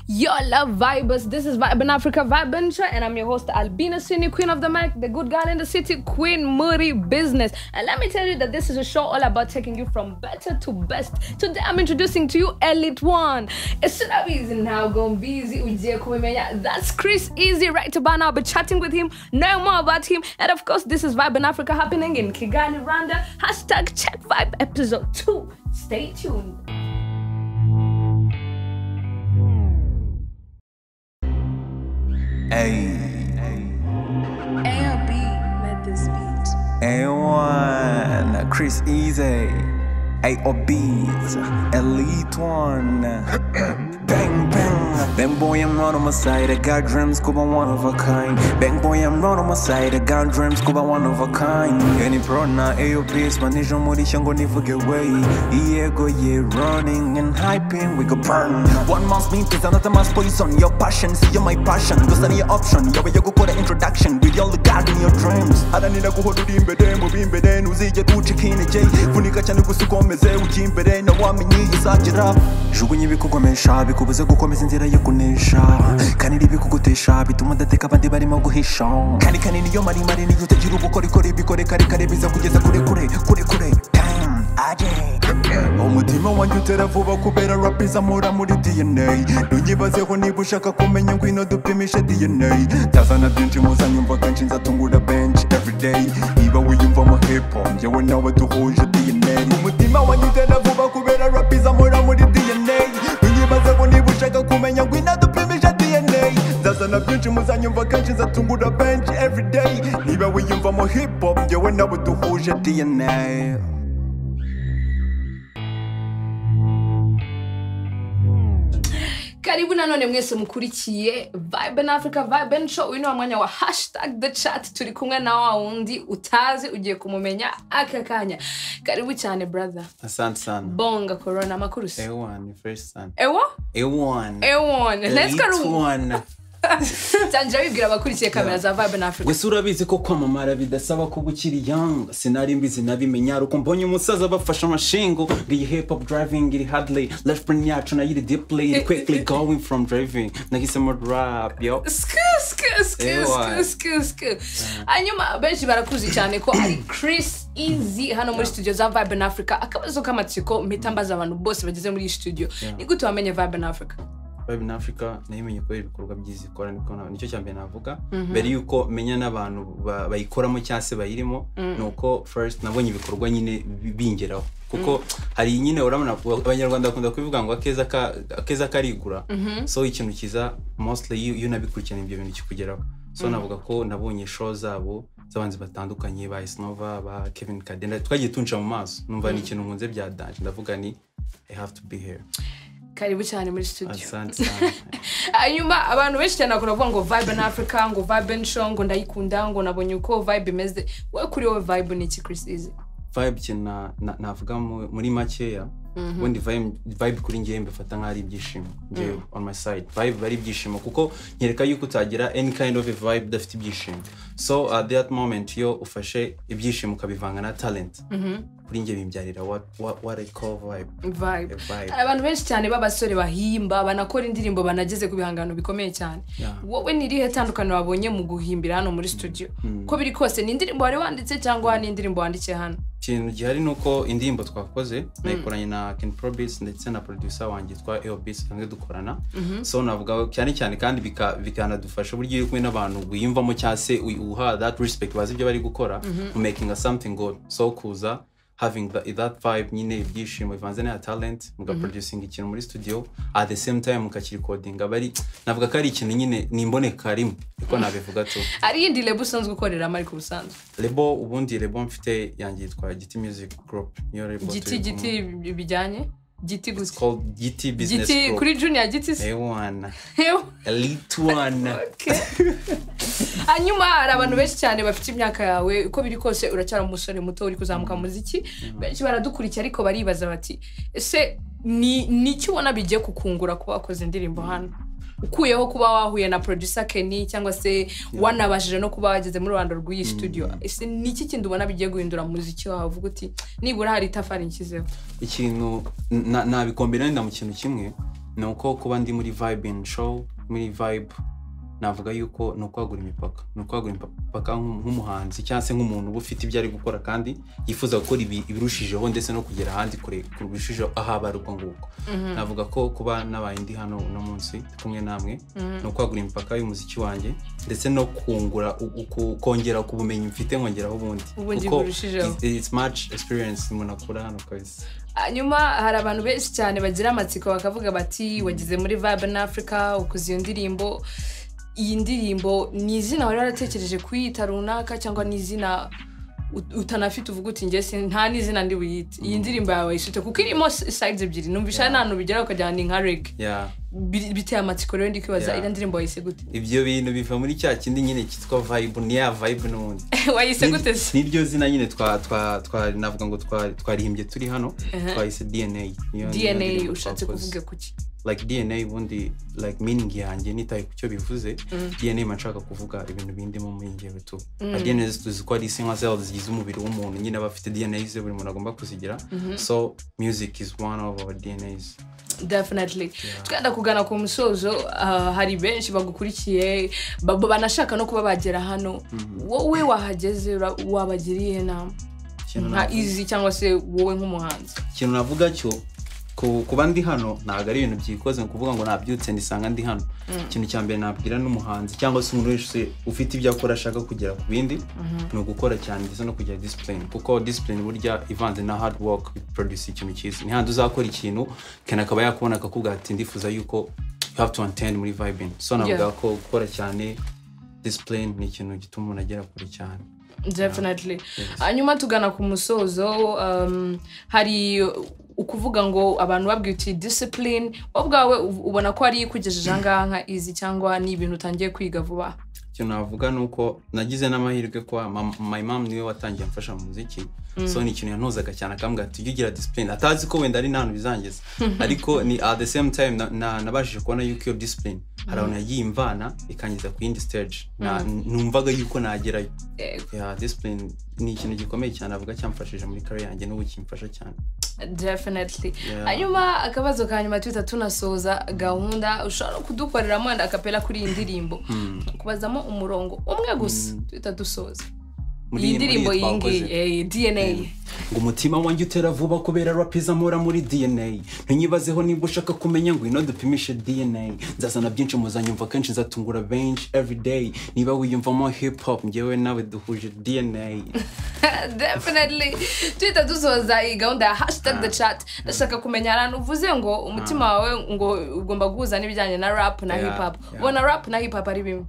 Your love vibers. This is Vibe in Africa, Vibe Insha, and I'm your host Albina Sini, Queen of the Mic, the good girl in the city, Queen Muri Business. And let me tell you that this is a show all about taking you from better to best. Today I'm introducing to you Elite One. Isunabi is now gone busy. ujie kumemenya. That's Chris Easy right about now. I'll be chatting with him, knowing more about him, and of course this is Vibe in Africa happening in Kigali, Rwanda. Hashtag Check Vibe Episode Two. Stay tuned. ALB let this beat. A1, Chris Easy, AOBs, Elite One. bang, bang. Bang, boy, I'm right on my side. I got dreams, Cuba one of a kind. Bang, boy, I'm right on my side. I got dreams, Cuba one of a kind. Any prona, AOBs, Manisha Morisha, gonna never get away. Ego, yeah, running and hyping, we go burn. One man's meat is another man's poison. Your passion, see, you're my passion. Those are your option. Yo, you go put an introduction with your regard in your dreams. adanira guhora uri imbere mu b'imbere ntuzigera ucika intege vunika cyane gusa ukomeze ujya imbere na wamenye iyo uzagira jugunya ibikugomesha bikubuze gukomeza inzira yo kunesha kanira ibikugutesha bituma udateka abandi barimo guhisha kandi kanini iyo maremare niyo utagira ubukorikori bikore karekare biza kugeza kure kure kure kure Damn, aje umutima wanjye utera vuba kubera rap izamura muri dna ntuyibazeho niba ushaka kumenya ngwino dupimishe dna tazana byinshi muzanyumva kenshi nzatungura bench everyday niba wiyumvamo hipo njyewe nawe duhuje dna umutima wanjye utera vuba kubera rap izamura muri dna ntuyibazeho niba ushaka kumenya ngwino dupimishe dna nzazana byinshi muzanyumva kenshi nzatungura bench everyday niba wiyumvamo hipo njyewe nawe duhuje dna karibu nanone mwese mukurikiye vibe in africa vibe and show uyu ni wa mwanya wa hashtag the chat turi kumwe na wa wundi utazi ugiye kumumenya aka kanya karibu cyane brother Asante sana. bonga corona amakuru si A1 ni fresh sana. ewo A1. ewon let's Elite go One. cyangwa bibwira abakurikiye kamera za vibe in africa Gusa urabizi ko kwamamara bidasaba kuba ukiri young. Sinari mbizi nabimenya ari uko mbonye umusaza bafashe amashingo ngo iyi hip hop driving iri hardly left brain yacu nayo iri deeply iri quickly going from driving nahisemo rap yo. Sk, sk, sk, Ewa. sk, sk, sk. hanyuma benshi barakuzi cyane ko ari chris easy hano muri studio za vibe in africa akabazo k'amatsiko mpita mbaza abantu bose bageze muri iyi studio ni gute wamenye vibe in africa Vibe in Africa nayimenye kubera ibikorwa byiza ikora niko na- nicyo cya mbere navuga mbere yuko menya n'abantu ba- bayikoramo cyangwa se bayirimo ni uko first nabonye ibikorwa nyine bi- bingeraho kuko hari nyine urabona abanyarwanda bakunda kubivuga ngo akeza ka- akeza karigura so ikintu kiza mostly iyo iyo unabikurikirana ibyo bintu kikugeraho so navuga ko nabonye show zabo z'abanzi batandukanye ba Isnova ba Kevin Kadenda twagiye tunca mu maso numva ni ikintu nkunze bya danje ndavuga ni I have to be here karibu cyane muri studio asante sana hanyuma abantu benshi cyane bakunda kuvuga ngo vibe in africa ngo vibe and show ngo ndayikunda ngo nabonye uko vibe imeze we kuri wowe vibe ni iki chris easy vibe cye na- na- navuga mu- muri makeya ubundi vibe vibe kuri njyewe mbifata nk'aho ari ibyishimo njyewe on my side vibe ari ibyishimo kuko nyereka yuko utagira any kind of a vibe udafite ibyishimo so at that moment iyo ufashe ibyishimo ukabivanga na talent kuri njye bimbyarira what, what, what I call vibe vibe A vibe. Hari abantu benshi cyane b'abasore bahimba banakora indirimbo banageze ku bihangano bikomeye cyane Yeah. wowe ni irihe tandukano wabonye mu guhimbira hano muri studio ko biri kose ni indirimbo wari wanditse cyangwa ni indirimbo wandikiye hano ikintu gihari ni uko indirimbo twakoze nayikoranye na Ken Probis ndetse na producer wanjye twa AOBs hamwe dukorana so navuga cyane cyane kandi bika- bikanadufasha uburyo uri kumwe n'abantu wiyumvamo cyangwa se wi- uha that respect bazi ibyo bari gukora mu making a something good so kuza having that, that vibe nyine ibyishimo bivanze na talent mugaproducing ikintu muri studio at the same time mukakirikodinga aba ari navuga ko ari ikintu nyine ni imboneka rimwe ariko nabivuga tu hari iyindi lebo usanzwe ukoreramo ariko ubusanzwe Lebo ubundi Lebo mfite yanjye yitwa Giti Music Group niyo Lebo giti turi giti kumwe. bi- bijyanye giti It's gusa called Giti Business giti Group kuri junior giti se A1 Ew. Elite One hanyuma hari abantu benshi cyane bafite imyaka yawe uko biri kose uracyari umusore muto uri kuzamuka mu muziki benshi baradukurikira ariko baribaza bati ese ni ni iki ubona bigiye kukungura kuba wakoze indirimbo hano ukuyeho kuba wahuye na producer Kenny cyangwa se wanabashije no kuba wageze muri rwanda rw'iyi studio ese ni iki kindi ubona bigiye guhindura mu muziki wawe uvuga uti nibura hari itafari nshyizeho ikintu na- nabikombinanira mu kintu kimwe ni uko kuba ndi muri vibe and show muri vibe navuga yuko ni ukwagura imipaka ni ukwagura imipaka nk'u- nk'umuhanzi cyangwa se nk'umuntu uba ufite ibyo ari gukora kandi yifuza gukora ibi- ibirushijeho ndetse no kugera ahandi kure kurushijeho aho aba ari ubwo ngubwo navuga ko kuba nabaye ndi hano uno munsi kumwe namwe ni ukwagura imipaka y'umuziki wanjye ndetse no kungura u- uku- kongera ku bumenyi mfite nkongeraho ubundi Ubundi kuko burushijeho. it's- it's much experience umuntu akura hano kabisa hanyuma hari abantu benshi cyane bagira amatsiko bakavuga bati wagize muri vibe in africa ukoze iyo ndirimbo iyi ndirimbo ni izina wari waratekereje kuyita runaka cyangwa ni izina ut- utanafite uvuga uti njye sin- nta n'izina ndi buyite iyi ndirimbo yawe ifite kuko irimo sides ebyiri numvisha nta hantu bigera ukajyana ni nka reg yeah. biteye amatsiko rero ndi kwibaza Yeah. iriya ndirimbo wayise gute ibyo bintu biva muri cya kindi nyine cyitwa vibe ni ya vibe n'ubundi wayise gute se niryo zina nyine twa twa twa navuga ngo twa twarihimbye turi hano twahise dna niyo- niyo dna ndirimbo ushatse twakoze. kuvuga kuki like dna ubundi like meaning yanjye nitaye ku cyo bivuze dna mba nshaka kuvuga ibintu bindimo muri njyewe tu Na dna tuzi ko ari sinka zero zigize umubiri w'umuntu nyine aba afite dna ze buri muntu agomba kuzigira so music is one of our dnas definitely twenda kugana ku musozo ah, hari benshi bagukurikiye ba- ba- banashaka no kuba bagera hano wowe wahageze ura- wabagiriye inama Ikintu nka navuga- izi cyangwa se wowe nk'umuhanzi ikintu navuga cyo ku- kuba ndi hano ntabwo ari ibintu byikoze ni ukuvuga ngo nabyutse ndisanga ndi hano ikintu cya mbere nabwira n'umuhanzi cyangwa se umuntu wese ufite ibyo akora ashaka kugera ku bindi ni ugukora cyane ndetse no kugira disipurine kuko disipurine burya ivanze na hard work biproduce ikintu cyiza ni handi uzakora ikintu kandi akaba yakubona akakubwira ati ndifuza yuko you have to attend muri vibin so navuga Yeah. ko gukora cyane disipurine ni ikintu gituma umuntu agera kure cyane definitely hanyuma tugana ku musozo um, hari ukuvuga ngo abantu babwiye uti discipline wowe ubwawe u- ubona ko ari ikugejeje ahangaha nka izi cyangwa ni ibintu utangiye kwiga vuba ikintu navuga ni uko nagize n'amahirwe kuba mam- my mom niwe watangiye amfasha mu muziki so ni ikintu yantozaga cyane akambwira ati ujye ugira disipurine atazi ko wenda ari nta hantu bizangeza ariko ni at the same time na- na- nabashije kubona yuko iyo disipurine hari ahantu yagiye imvana ikangeza ku yindi stage Na- numvaga yuko nagerayo Eh, Yeah, discipline ni ikintu gikomeye cyane avuga cyamfashije muri kare yanjye n'ubu kimfasha cyane definitely Yeah. hanyuma akabazo ka nyuma tuhita tunasoza gahunda ushobora kudukoreramo wenda akapera kuri iyi ndirimbo kubazamo umurongo umwe gusa tuhita dusoza Muri- iyi muri ndirimbo iyi iyi twakoze. ngiyi eh, dna ngo umutima wanjye utera vuba kubera rap izamura muri dna ntunyibazeho niba ushaka kumenya ngo ino dupimishe dna nzazana byinshi muzanyumva kenshi nzatungura benshi everyday niba wiyumvamo hip hop ngewe nawe duhuje dna definitely tuhita dusoza iyi gahunda ya hashtag the chat ndashaka kumenya ahantu uvuze ngo umutima wawe ngo ugomba guhuza n'ibijyanye na rap na Yeah, hip hop yeah. ubona rap na hip hop ari bimwe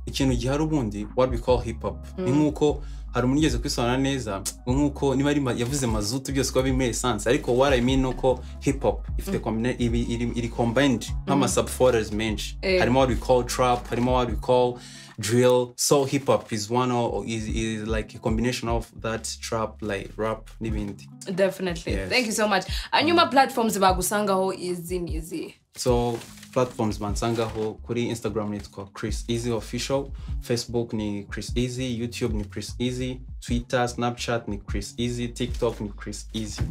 ikintu gihari ubundi what we call hip hop ni nk'uko hari umuntu ugeze kwisobanura neza ngo nk'uko niba ari ma- yavuze mazutu byose kuba birimo esanse ariko what I mean ni uko hip hop ifite combine- ibi- iri- iri combined nk'ama sub folders menshi Eh. harimo what we call trap harimo what we call drill so hip hop is one o- is, is like a combination of that trap like rap n'ibindi definitely Yes. thank you so much hanyuma platforms bagusangaho izi ni izihe so platforms bansangaho kuri instagram nitwa chris easy official facebook ni chris easy youtube ni chris easy twitter snapchat ni chris easy tiktok ni chris easy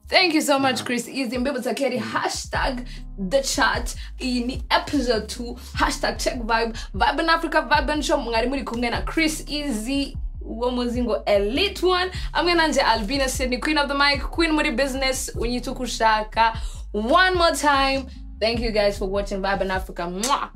thank you so much chris izi mbibutsa ko yari hashtag the chat iyi ni episode 2 hashtag check vibe vibe in africa vibe and show mwari muri kumwe na chris izi uwo muzi ngo elite one amwe nanjye albina sydney queen of the mic queen muri business unyita uko ushaka one more time thank you guys for watching vibe in africa Mwah!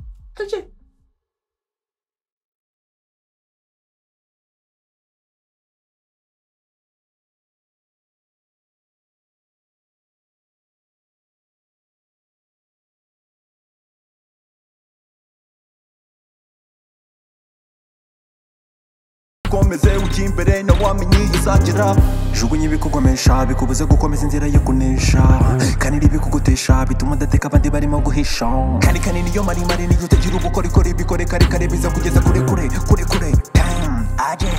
komeze ujye imbere na wamenye izagira jugunya ibikugumisha bikubuze gukomeza inzira yo kunesha kandi ibikugutesha bituma udateka abandi barimo guhisha kandi kandi niyo maremare niyo utagira ubukorikori bikore kare kare biza kugeza kure kure kure kure Damn, aje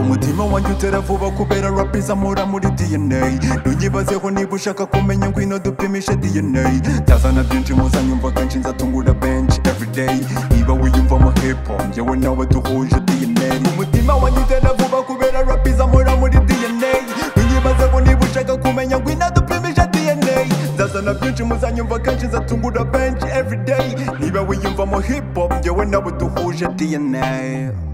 umutima wanjye utera vuba kubera rap izamura muri dna ntunyibazeho niba ushaka kumenya ngwino dupimishe dna tazana byinshi muzanyumva kenshi nzatungura benshi everyday niba wiyumvamo hepo njyewe nawe duhuje dna umutima wanjye utera vuba kubera rap izamura muri dna ntunyibazeho niba ushaka kumenya ngwino dupimishe dna nzazana byinshi muzanyumva kenshi nzatungura every day niba wiyumvamo hip hop yewe nawe duhuje dna